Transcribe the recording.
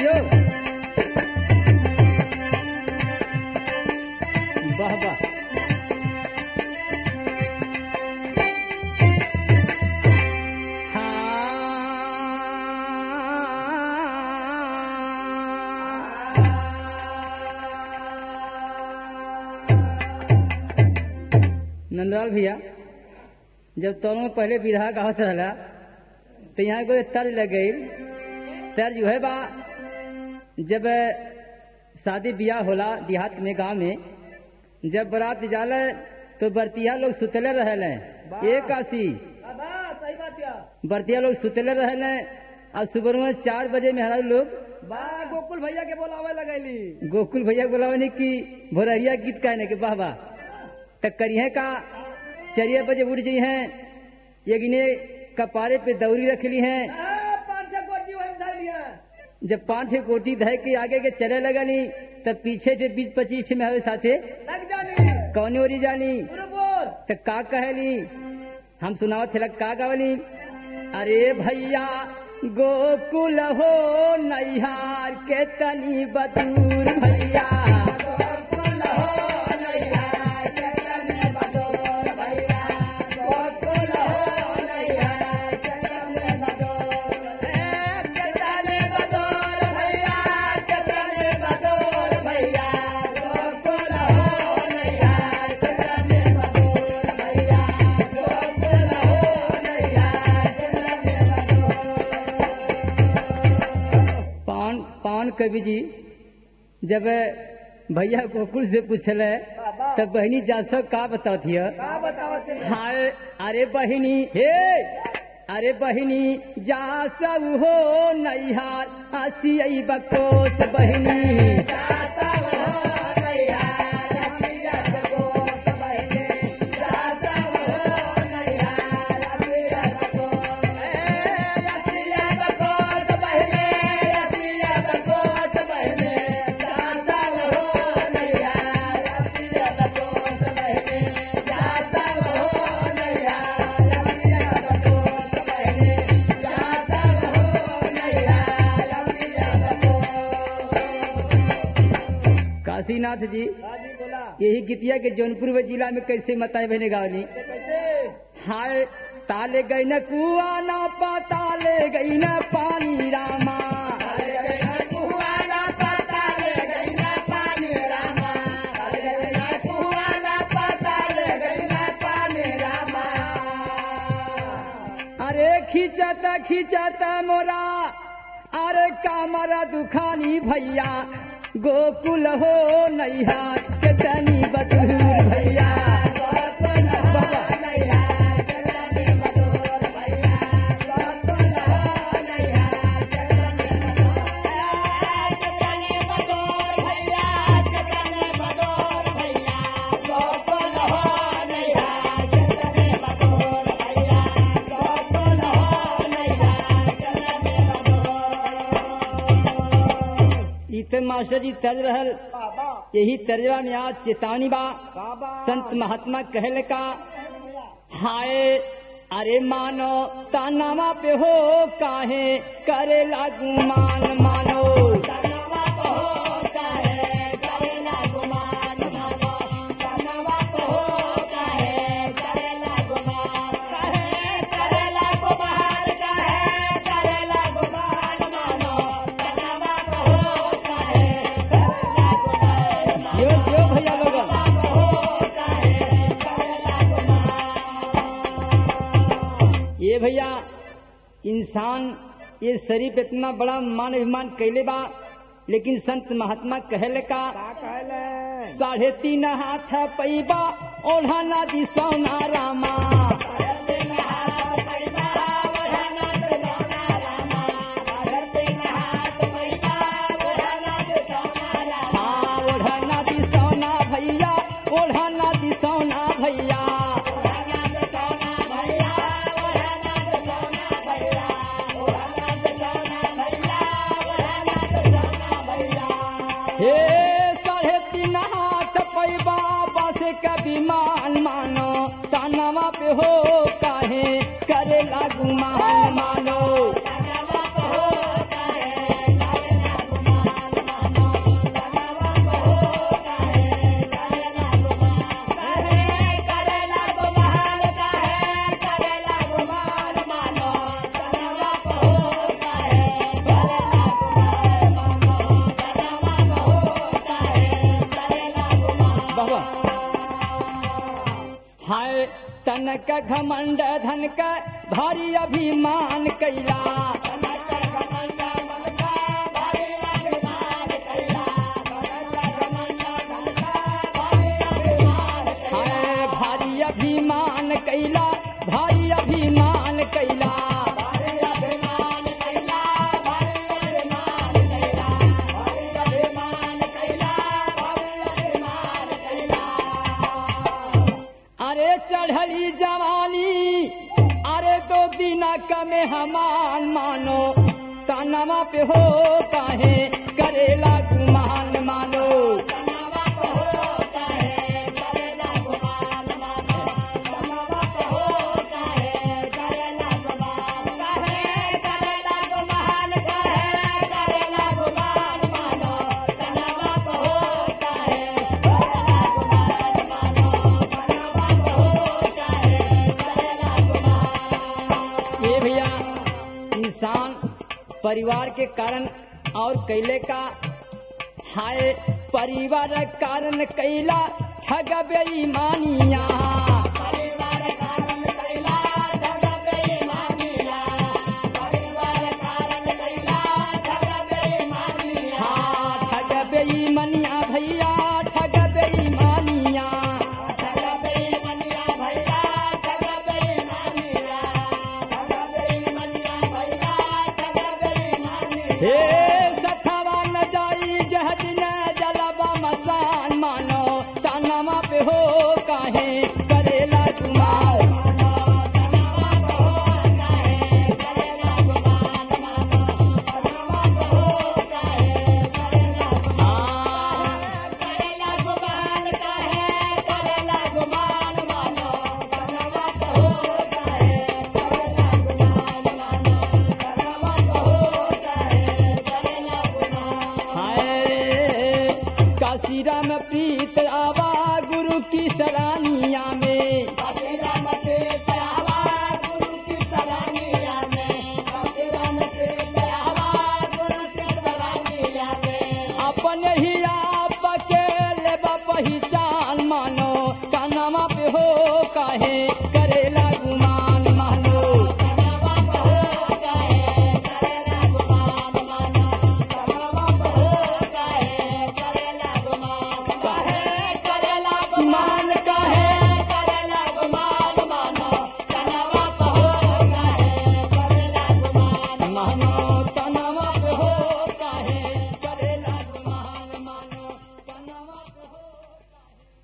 जियो वाह वाह नंदलाल भैया जब तोनो पहले विधा गावत रहला तो यहाँ कोई तर्ज लग गई तर्ज है बा जब शादी ब्याह होला देहात में गांव में जब बारात जाला तो बरतिया लोग सुतले रहले एक आसी बाबा सही बात या बरतिया लोग सुतले रहले और सुबह में चार बजे में हमारे लोग बा गोकुल भैया के बोलावे लगैली गोकुल भैया बोलावने की भोरहरिया गीत कहने के वाह वाह तक करिए का चरिया बजे उठ जी हैं यगिने कपारे पे दौरी रख ली हैं आ, पाँच छह गोटी वही धर लिया जब पांच छह गोटी धय के आगे के चले लगनी तब पीछे से बीस पच्चीस में हमारे साथे लग जानी कौन ओरी जानी पुरपुर त का कहली हम सुनावत थे का गावली अरे भैया गोकुल हो नैहार के तनी बदूर भैया पान पान कवि जी जब भैया गोकुल से पूछले बाबा तब बहनी जासो का बताती है का बतावत है? हाय अरे बहिनी हे अरे बहिनी जा सब हो नैहार हसी बकोस बहिनी काशीनाथ जी हाजी बोला यही गीतिया के जौनपुर व जिला में कैसे मताए बहने गावली कैसे हाय ताले गई न कुआ ना पाताले गई न पानी रामा अरे खिंचता खिंचता मोरा अरे कामरा दुखानी भैया गोकुल हो नैहा के तनी बदूर भैया बाबा ई त मास्टर जी तर्ज रहल बाबा यही तर्जवा में आज चेतावनी बा बाबा संत महात्मा कहल का हाय अरे मानो तानावा पे हो काहे करे लागू मान मानो जियो जियो भैया लोगन ये भैया इंसान ये शरीफ इतना बड़ा मान अभिमान कैले बा लेकिन संत महात्मा कहले का का कहले साढ़े तीन हाथ पैबा ओढ़ा ना दिसौना रामा हाँ ओढ़ा ना दिसौना भैया ओढ़ा ना दिसौना भैया हे साढ़े तीन हाथ पैबा बस कभी मान मानो तानवा पे हो काहे करे लागू मान मानो धन का घमंड धन का भारी अभिमान कैला हाय भारी अभिमान कैला भारी अभिमान कैला अरे चढ़ली जवानी अरे दो बिना कमे हमान मानो तानवा पे हो काहे करेला गुमान मानो ये भैया इंसान परिवार के कारण और कैले का हाय परिवार कारण कैला ठग बेईमानिया